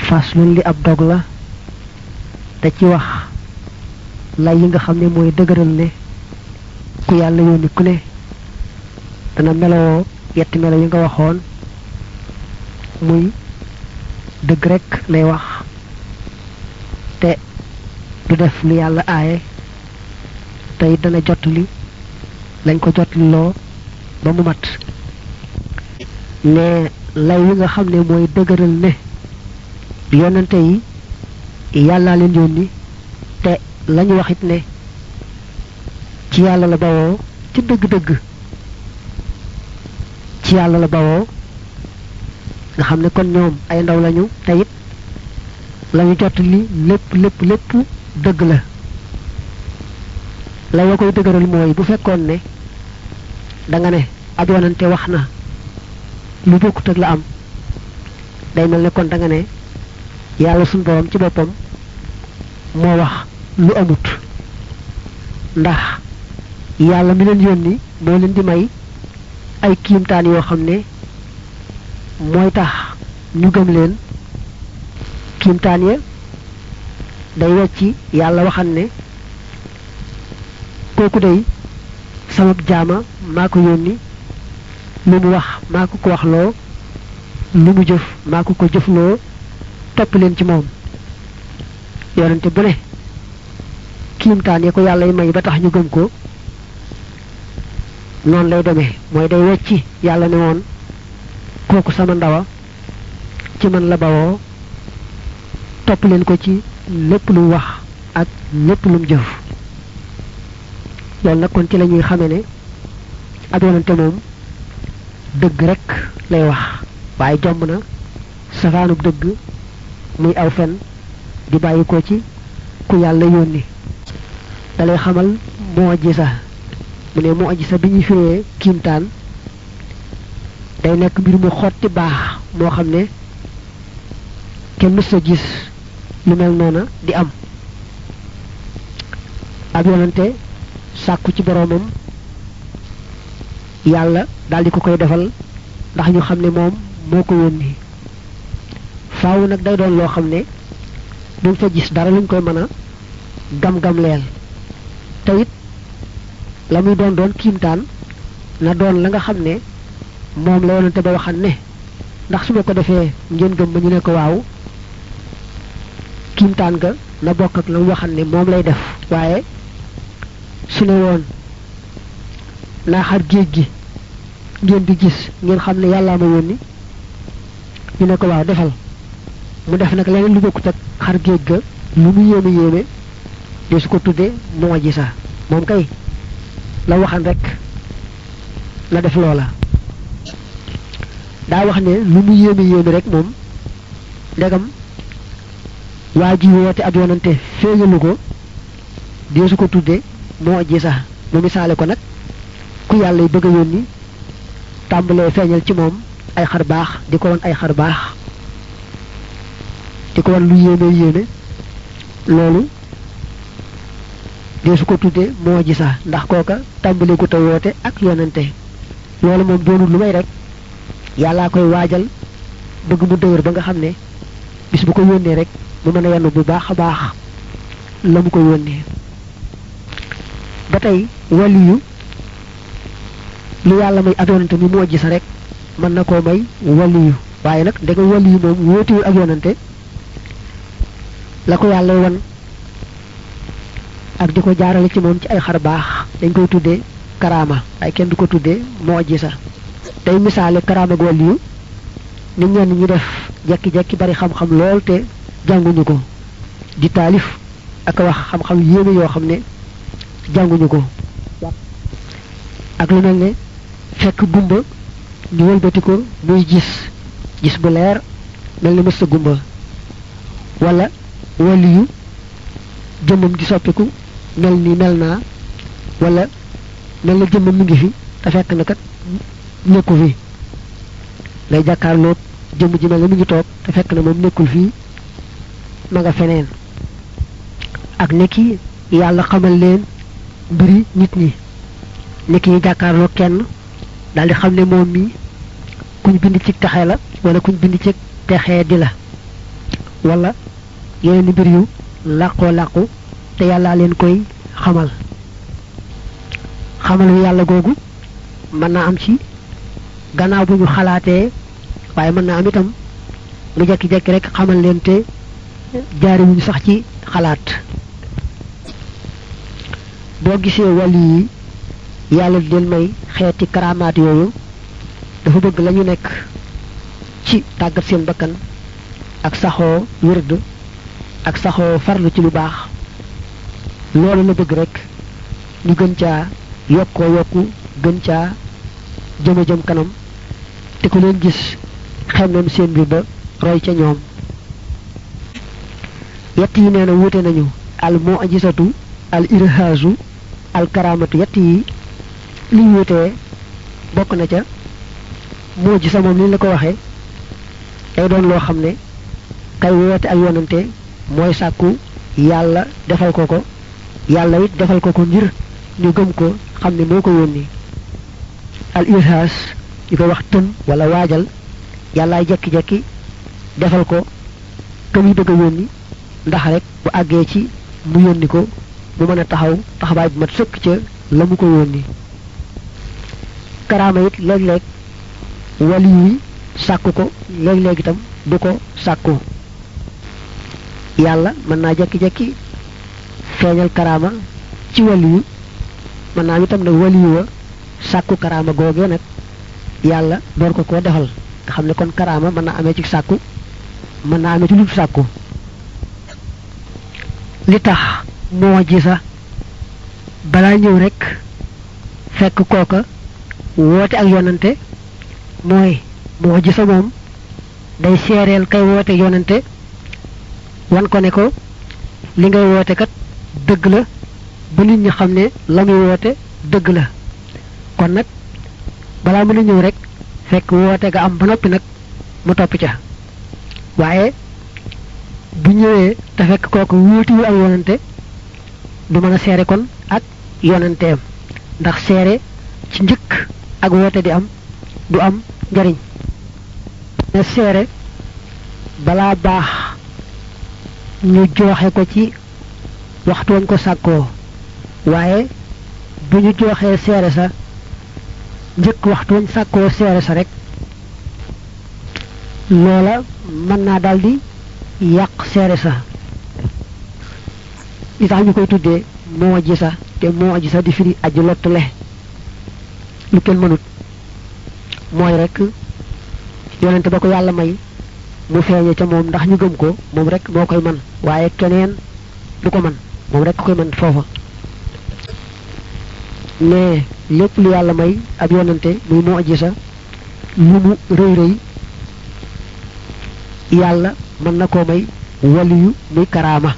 faslun li ab dog la da ci wax lay yi nga xam ne mooy dëgëral ne ku yàlla yónni ku ne dana meloo yetti melo yi nga waxoon muy dëgg rek lay wax te du def lu yàlla aaye te it dana jotli lañ ko jotli loo ba mu mat ne lay yi nga xam ne mooy dëgëral ne yonante yi yàllaa leen yónni te lañu waxit ne ci yàlla la bawoo ci dëgg-dëgg ci yàlla la bawoo nga xam ne kon ñoom ay ndaw lañu te it lañu jot li lépp lépp lépp dëgg la la wa koy dëgëral mooy bu fekkoon ne da nga ne ab yonante wax na lu bokkut ak la am day mel ne kon da nga ne yàlla suñ borom ci boppam moo wax lu amut ndax yàlla mi leen yónni moo leen di may ay kiimtaan yoo xam ne mooy tax ñu gëm leen kiimtaan ya day wecci yàlla waxan ne kooku day sama jaama maa ko yónni lu mu wax maa ko ko waxloo lu mu jëf maa ko ko jëfloo topp leen ci moom yonente bu ne kiimtaan ya ko yàlla yi may ba tax ñu gëm ko noonu lay demee mooy day wecci yàlla ne woon kooku sama ndawa ci man la bawoo topp leen ko ci lépp lu wax ak lépp lu mu jëf loolu nag kon ci la ñuy xame ne ab yonante moom dëgg rek lay wax waaye jomb na safaanub dëgg muy aw fen di bàyyi ko ci ku yàlla yónni dalay xamal moo ji sa mu ne moo ji sa bi ñuy firee kiimtaan day nekk mbir mu xotti baax moo xam ne kenn mës a gis lu mel noona di am ab yonante sàkku ci boroomam yàlla daal di ko koy defal ndax ñu xam ne moom moo ko yónni faaw nag day doon loo xam ne duñ fa gis dara luñ koy mën a gam-gam leel te it la muy doon doon kiimtaan na doon la nga xam ne moom la yonante ba waxan ne ndax su ma ko defee ngeen gëm ma ñu ne ko waaw kiimtaan ga na bokk ak la mu waxan ne moom lay def waaye su ne woon naa xar géej gi ngeen di gis ngeen xam ne yàllaa ma yónni ñu ne ko waaw defal mu def nag leneen lu bokkut ak xar géej ga lu mu yéeme yéeme de su ko tuddee moo ji sa moom kay la waxan rek la def loola daa wax ne lu mu yéeme yéeme rek moom ndegam waa ji woote ab yonante feeñalu ko de su ko tuddee moo ji sa mu misaale ko nag ku yàlla yi bëgg a yónni tàmbalee feeñal ci moom ay xar baax di ko won ay xar baax di ko won lu yéeme yéeme loolu de su ko tuddee moo ji sax ndax kooka tàmbalee ko te woote ak yonante loolu moom doonul lu may rek yàllaa koy waajal bëgg mu dëgër ba nga xam ne bis bu ko yónnee rek mu mën a yenn bu baax a baax la mu ko yónnee ba tey waliyu lu yàlla may ak yonante mi moo ji sa rek mën na koo may waliyu waaye nag ndegam waliyu moom wóotiwul ak yonante la ko yàlla wan ak di ko jaarale ci moom ci ay xar baax dañ koy tuddee karaama waaye kenn du ko tuddee moo ji sa day misaale karaama ak waliyu nit ñenn ñi def jekki-jekki bari xam-xam lool te jànguñu ko di taalif ak wax xam-xam yéeme yoo xam ne jànguñu ko ak lu mel ne fekk gumba ñu wëlbati ko muy gis gis bu leer mel ni mësta gumba wala waliyu jëmmam di soppiku mel ni mel naa wala mel na jëmmam mi ngi fi te fekk na kat nekku fi lay jàkkaarloo jëmm ji mel na mi ngi toog te fekk na moom nekkul fii ma nga feneen ak nekki yàlla xamal leen mbiri nit ñi nekki yi jàkkaarloo kenn daal di xam ne moom mi kuñ bind ci texe la wala kuñ bind ci texee di la wala yeneen mbir yu làqoo làqu te yàllaa leen koy xamal xamalu yàlla googu mën naa am ci gannaaw bu ñu xalaatee waaye mën naa am itam mu jekki-jekki rek xamal leen te jaariwuñu sax ci xalaat boo gisee wàllu yi yàlla di leen may xeeti karamaat yooyu dafa bëgg lañu nekk ci tàggat seen bakkan ak saxoo wërd ak saxoo farlu ci lu baax loolu la bëgg rek ñu gën caa yokkoo yokku gën caa jëma jëm kanam te ku leen gis xem nañu seen mbir ba roy ca ñoom yett yi nee na wuute nañu al moo ajisatu al irhaasu al karamatu yett yi li ñu wutee bokk na ca moo ji sa moom li la ko waxee day doon loo xam ne kay woote ak yonante mooy sàkku yàlla defal ko ko yàlla it defal ko ko ngir ñu gëm ko xam ne moo ko yónni al irhaas ñu koy wax tën wala waajal yàllaay jekki-jekki defal ko ka muy bëgg a yónni ndax rek bu àggee ci mu yónni ko mu mën a taxaw taxawaay bu mat sëkk ca la mu ko yónni karaama it léeg-léeg wali yi sàkku ko léeg-léeg itam du ko sàkku yàlla mën naa jekki-jekki feeñal karaama ci wali yu mën naa itam nag wali yu wa sàkku karaama googee nag yàlla door ko koo defal nga xam ne kon karaama mën naa amee ci sàkku mën naa amee ci lu sàkku li tax moo ji sa balaa ñëw rek fekk kooka woote ak yonante mooy moo ji sa moom day seereel kay woote yonante wan ko ne ko li ngay woote kat dëgg la ba nit ñi xam ne la muy woote dëgg la kon nag balaa mën a ñëw rek fekk woote ga am ba noppi nag mu topp ca waaye bu ñëwee te fekk kooku wuutiwu ak yonante du mën a seere kon ak yonanteem ndax seere ci njëkk ak woote di am du am njariñ ne seere balaa baax ñu jooxe ko ci waxtu wañ ko sàkkoo waaye bu ñu jooxee seere sa njëkk waxtu wañ sàkkoo seere sa rek loola mën naa daldi yàq seere sa li tax ñu koy tuddee moo ji sa te moo ji sa di firi aji lottule lu kenn mënut mooy rek yonente ba ko yàlla may mu feeñe ca moom ndax ñu gëm ko moom rek moo koy man waaye keneen du ko man moom rek koy man foofa mais lépp lu yàlla may ab yonente muy moo ji sa lu mu rëy rëy yàlla mën na koo may waliyu muy karaama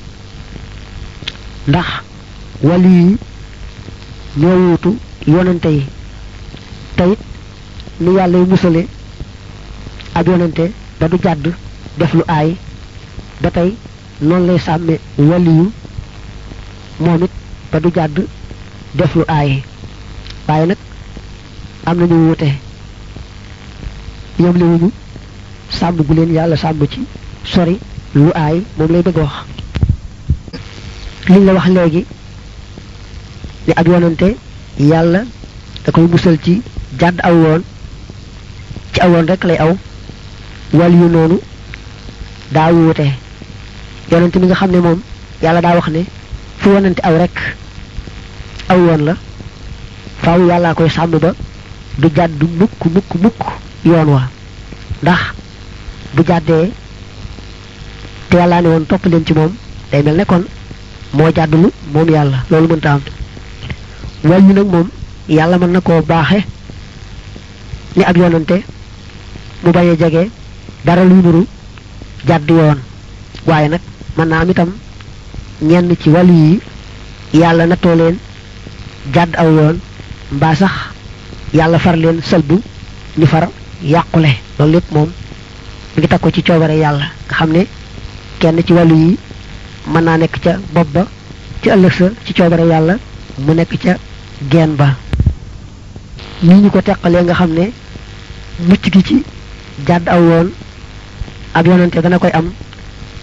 ndax wali yi ñoo wuutu yonante yi teyit ni yàlla yu musale ab yonante ba du jàdd def lu aay ba tey noonu lay sàmme wali yu moom it ba du jàdd def lu aay waaye nag am nañu wuute yom liwuñu sàmm gu leen yàlla sàmm ci sori lu aay moom lay bëgg wax liñ la wax léegi ni ab yonante yàlla da koy musal ci jàdd aw yoon ci aw yoon rek lay aw wàll yu noonu daa wuute yonante mi nga xam ne moom yàlla daa wax ne fu yonante aw rek aw yoon la faaw yàllaa koy sàmm ba du jàdd mukk mukk mukk yoon wa ndax bu jàddee te yàllaa ne woon topp leen ci moom day mel ne kon moo jàddulu moom yàlla loolu mënta am wàll yu nag moom yàlla mën na koo baaxe ni ab yonante mu bañ a jege dara luy nuru jàdd yoon waaye nag mën naa am itam ñenn ci wàllu yi yàlla nattoo leen jàdd aw yoon mbaa sax yàlla far leen sëlbu ñu far yàqule loolu lépp moom ngi teg ko ci coobare yàlla nga xam ne kenn ci wàllu yi mën naa nekk ca bopp ba ci ëllëg sa ci coobare yàlla mu nekk ca geen ba ni ñu ko teqalee nga xam ne mucc gi ci jàdd aw yoon ab yonante dana koy am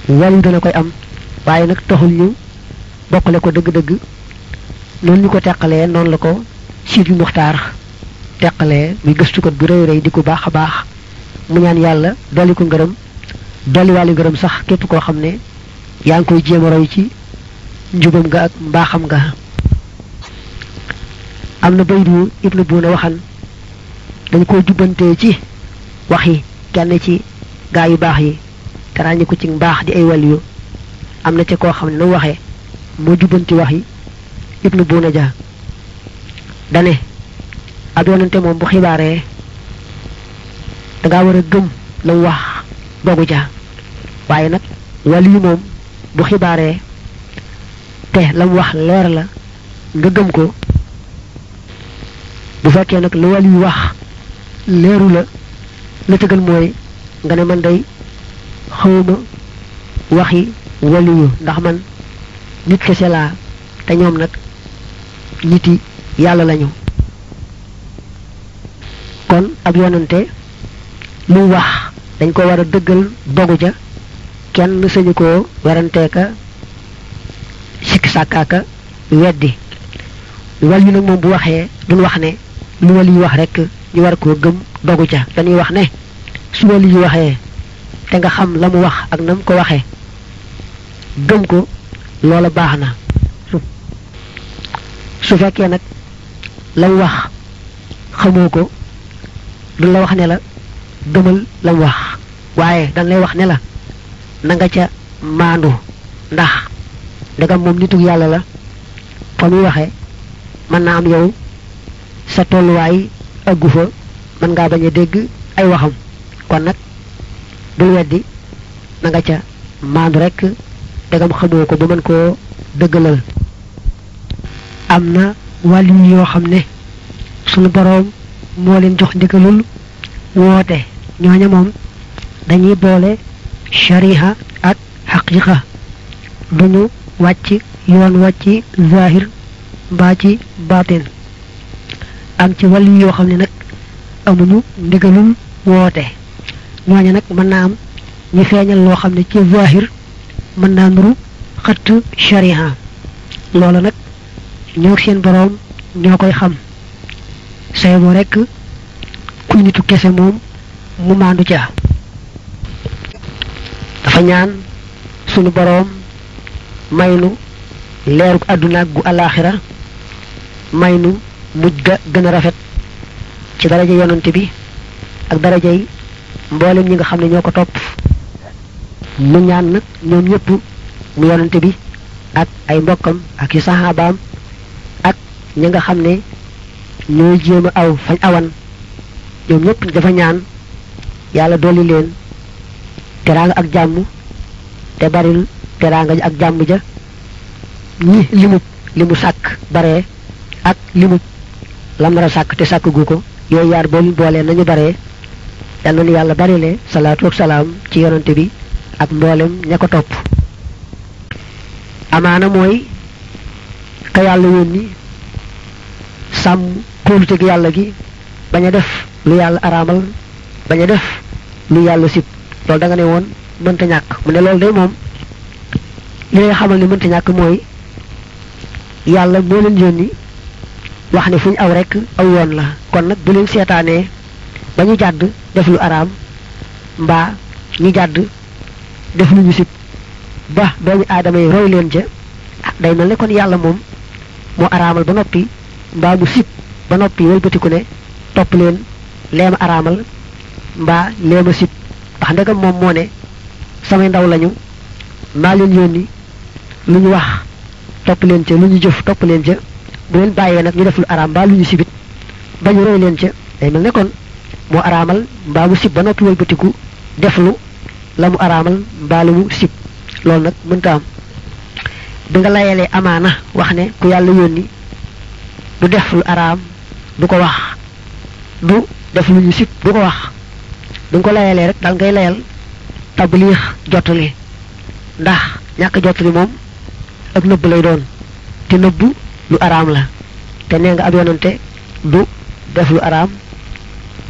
wàllu dana koy am waaye nag taxul ñu bokkale ko dëgg-dëgg noonu ñu ko teqalee noonu la ko Sidi Muxtaar teqalee muy gëstukat bu rëy rëy di ko baax a baax mu ñaan yàlla dolli ko ngërëm dolli wàllu ngërëm sax képp koo xam ne yaa ngi koy jéem a roy ci njubam nga ak mbaaxam nga am na baydu ibnu buuna waxan dañ ko jubbantee ci wax yi kenn ci gaa yu baax yi te ràññi ko ci mbaax di ay wàllu am na ca koo xam ne nu waxee moo jubbanti wax yi ibnu buuna ja dane ab yonante moom bu xibaaree dangaa war a gëm la mu wax dogu ja waaye nag wàllu yi moom bu xibaaree te la mu wax leer la nga gëm ko bu fekkee nag lu wàllu yi wax leeru la la tëgal mooy nga ne man day xawma waxi wàllu yu ndax man nit kese laa te ñoom nag niti yàlla lañu kon ab yonante lu wax dañ ko war a dëggal dogu ja kenn sañu koo weranteeka sikki sàkkaaka weddi wal yu nag moom bu waxee duñ wax ne lu wal yi wax rek ñu war koo gëm dogu ca dañuy wax ne su wal yi waxee te nga xam la mu wax ak na mu ko waxee gëm ko loola baax na su fekkee nag la mu wax xamoo ko du la wax ne la gëmal la mu wax waaye dañ lay wax ne la na nga ca maandu ndax ndegam moom nitu yàlla la fa muy waxee mën naa am yow sa tolluwaay ëggu fa mën ngaa bañ a dégg ay waxam kon nag bul weddi na nga ca maandu rek ndegam xamoo ko ba mën koo dëggalal am na wàllu yoo xam ne sunu boroom moo leen jox ndigalul woote ñooña moom dañuy boole shariha ak xaqiqa duñu wàcc yoon wàcc zahir mbaa ci baatin am ci wàllu yoo xam ne nag amuñu ndigalul woote ñooña nag mën naa am ñu feeñal loo xam ne ci zahir mën naa nuru xëtt shariha loola nag ñoo seen boroom ñoo koy xam say boo rekk kuy nitu kese moom mu maandu ca dafa ñaan sunu boroom maynu leerug àdduna gu alaaxira maynu mujj ga gën a rafet ci daraja yonante bi ak darajay mboolem ñi nga xam ne ñoo ko topp mu ñaan nag ñoom ñëpp mu yonante bi ak ay mbokkam ak i saxaabaam ak ñi nga xam ne ñooy jéem a aw fañ awan ñoom ñëpp dafa ñaan yàlla dolli leen teraanga ak jàmm te baril teraanga ak jàmm ja ñi limub li mu sàkk baree ak limub lam nar a sàkk te sàkk gu ko yooyu yaar bool boolee nañu baree yal na nu yàlla barile salaatu ak salaam ci yonante bi ak mboolem ña ko topp amaana mooy ka yàlla yónni sàmm kóoluteg yàlla gi bañ a def lu yàlla araamal bañ a def lu yàlla sib loolu da nga ne woon mënta ñàkk mu ne loolu day moom li lay xamal ni mënta ñàkk mooy yàlla moo leen yónni wax ne fu ñu aw rek aw yoon la kon nag bu leen seetaanee ba ñu jàdd def lu araam mbaa ñu jàdd def lu ñu sib ba doomu aadama yi roy leen ca day mel ne kon yàlla moom moo araamal ba noppi mbaa mu sib ba noppi wëlbatiku ne topp leen leema araamal mbaa leema sib ndax ndegam moom moo ne samay ndaw lañu maa leen yónni lu ñu wax topp leen ca lu ñu jëf topp leen ca bu leen bàyyee nag ñu def lu araam mbaa lu ñu sibit ba ñu roy leen ca day mel ne kon moo araamal mbaa mu sib ba noppi wëlbatiku def lu la mu araamal mbaa lu mu sib loolu nag mënta am bi nga layalee amaana wax ne ku yàlla yónni du def lu araam du ko wax du def lu ñu sib du ko wax bi nga ko layalee rek dal ngay layal tabliix jottali ndax ñàkk jottali moom ak nëbb lay doon te nëbb lu araam la te nee nga ab yonante du def lu araam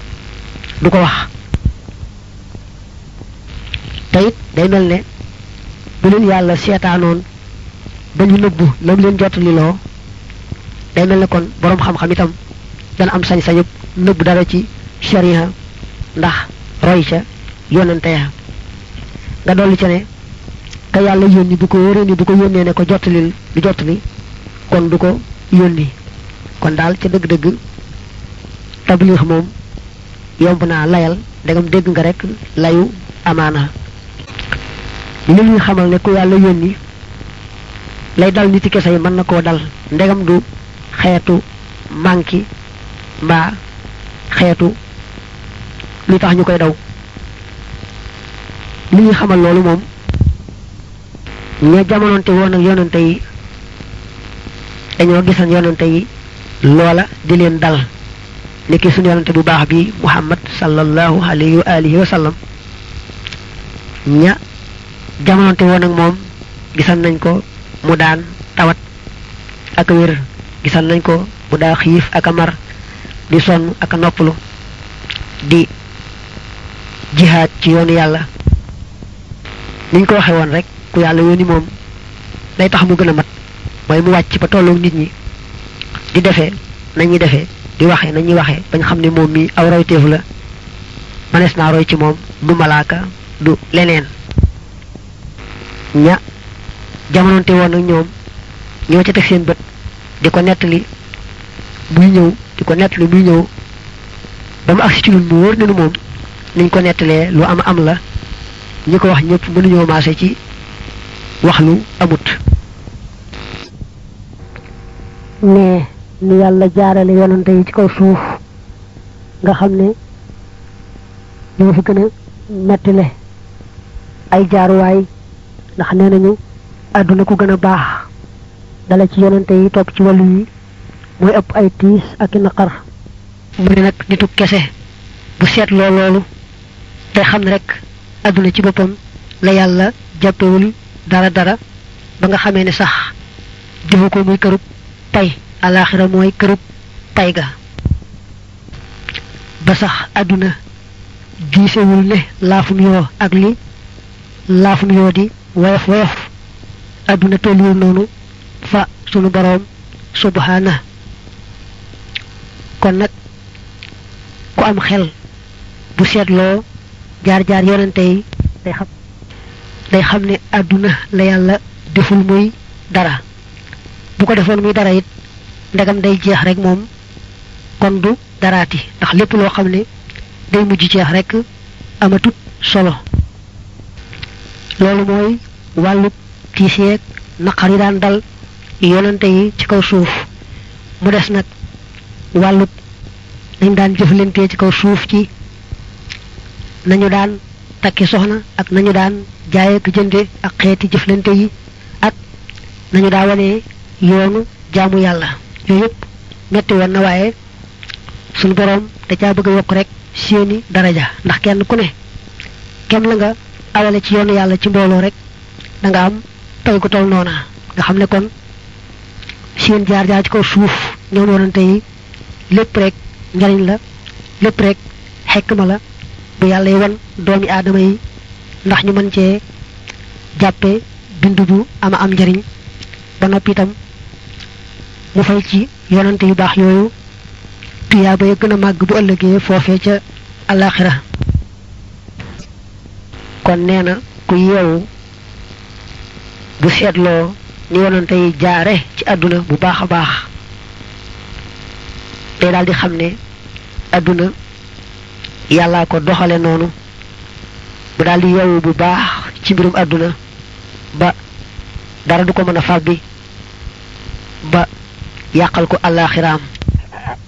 du ko wax te it day mel ne bu leen yàlla seetaanoon ba ñu nëbbu lam leen jottali loo day mel ne kon boroom xam-xam itam dana am sañ-sañu nëbb dara ci sharia ndax roy ca yonante ya nga dolli ca ne ka yàlla yónni bu ko wóoree ni bu ko yónnee ne ko jottalil du jottali kon du ko yónni kon daal ca dëgg-dëgg tabliix moom yomb naa layal ndegam dégg nga rek layu amaana li ñuy xamal ne ku yàlla yónni lay dal niti kese yi mën na koo dal ndegam du xeetu manki mbaa xeetu lu tax ñu koy daw li ñuy xamal loolu moom ña jamononte woon ak yonante yi dañoo gisan yonante yi loola di leen dal niki suñu yonante bu baax bi muhammad sallallahu alayhi wa alihi wa sallam ña jamononte woon ak moom gisan nañ ko mu daan tawat ak wér gisan nañ ko mu daa xiif ak a mar di sonn ak a noppalu di jihaad ci yoonu yàlla niñ ko waxe woon rek ku yàlla yónni moom day tax mu gën a mat mooy mu wàcc ba tolloog nit ñi di defee nañuy defee di waxee nañuy waxee bañ xam ne moom mi aw royteefu la manees naa roy ci moom du malaaka du leneen ña jamononte woon ak ñoom ñoo ca teg seen bët di ko nettali muy ñëw di ko nettali muy ñëw ba mu agsi ci lu mu wóor ne nu moom niñ ko nettalee lu am am la ñi ko wax ñëpp mënuñoo maase ci wax lu amut ne ni yàlla jaarale yonante yi ci kaw suuf nga xam ne ñoo fi gën a mettile ay jaaruwaay ndax nee nañu àdduna ku gën a baax dala ci yonante yi topp ci wàllu yi mooy ëpp ay tiis ak i naqar mu ne nag nitu kese bu seetloo loolu te xam ne rek àdduna ci boppam la yàlla jàppewul dara dara ba nga xamee ne sax defu ko muy kërub pay alaxira mooy kërub pay ga ba sax àdduna giisewul ne laafum yoo ak li laafum yoo di woyof woyof àdduna tolluwul noonu fa sunu boroom subhana kon nag ku am xel bu seetloo jaar-jaar yonente yi day xam day xam ne àdduna la yàlla deful muy dara bu ko defoon muy dara it ndegam day jeex rek moom kon du daraati ndax lépp loo xam ne day mujj jeex rek amatut solo loolu mooy wàllu tiis yeeg naqar yi daan dal yonante yi ci kaw suuf mu des nag wàllu dañ daan jëflantee ci kaw suuf ci nañu daan takki soxna ak nañu daan jaaye ak jënde ak xeeti jëflante yi ak nañu daa wane yoonu jaamu yàlla yooyu yëpp metti woon na waaye suñu boroom da caa bëgg a yokk rek seeni daraja ndax kenn ku ne kem la nga awale ci yoonu yàlla ci mbooloo rek da nga am pay ko tol noona nga xam ne kon seen jaar jaar ci kaw suuf ñoom yonante yi lépp rek njariñ la lépp rek xekma la bu yàlla yi wan doomi aadama yi ndax ñu mën cee jàppe bindu bu ama am njariñ ba noppi itam mu fay ci yonante yu baax yooyu tuyaaba ya gën a màgg bu ëllëgee foofee ca alaxira kon nee na ku yeewu bu seetloo ni yonante yi jaare ci àdduna bu baax a baax day daal di xam ne àdduna yàllaa ko doxale noonu mu daal di yeewu bu baax ci mbirum àdduna ba dara du ko mën a fàbbi ba yàqal ko àllaaxiraam